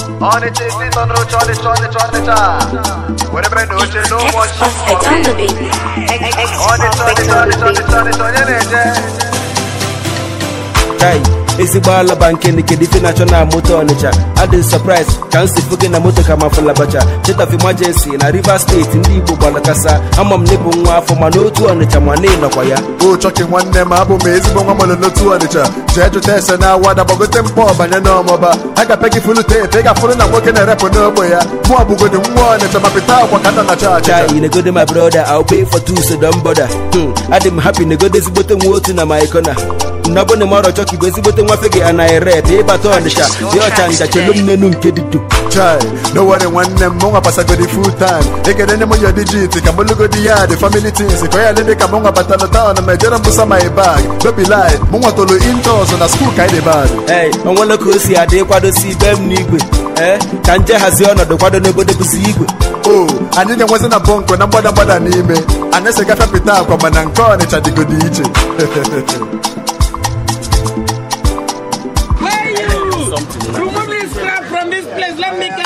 Ọnịcha isi nọ n'oche ọnịcha ọnịcha ọnịcha were bere na oche n'ụmụ ọchị Suspect on the beat. ọnịcha ọnịcha ọnịcha ọnịcha ọnịcha onye na-eje Kai, ezigbo alaba nke nikedi ife na-achọ na moto ọnịcha adị surprise ka m si fụ gị na moto ka ma fụlabacha state of emergency na rivers steeti ndị igbo gbalakasa ama m n'ịbụ nwa afọ mana otu ọnịcha ma na ịnọkwa ya o chọkị nwanne m abụ m ezigbo nwa mụrụ n'otu ọnịcha jee jụta ese na awada gbagote mkpọ banye n'ọmọba a ga-apịa gị fulu teepe ị ga-afụrụ na nwoke na-erepụ n'ogbe ya mụ ọbụgodi nwa ọnịcha ma pịta akwa ka nna na cha acha Chai, negode my brother, I'll pay for two, so don't bother. Hmm, adị m happy negode ezigbote nwa otu na my corner. nnabụ na mọrọ chọka igwe ezigbote nwafe gị anaghị rep ịbata ọnịcha dị ọcha nja chelu m n'enu nke dido chai no worry nwanne m mụnwa pasagodi full time ekene ne m ya digit ka mụlụgodi ya dị family things ka ya lede ka mụnwa batala taụn ma ejere mbusa my bag baby lie mụnwa tolu intros na skuul ka anyị dị bad ee onwere ka o si adị kwadosi ibe m n'igwe ee ka nje hazie ọnọdụ kwado n'obodo bụzi igwe o anyị ga-enwezi na bọnkụ na mgbada mgbada n'ime anyị esi gafe pịta akwa mana nke ọnịcha dịgodi iche Where you? Remove this crap from this place. Let me get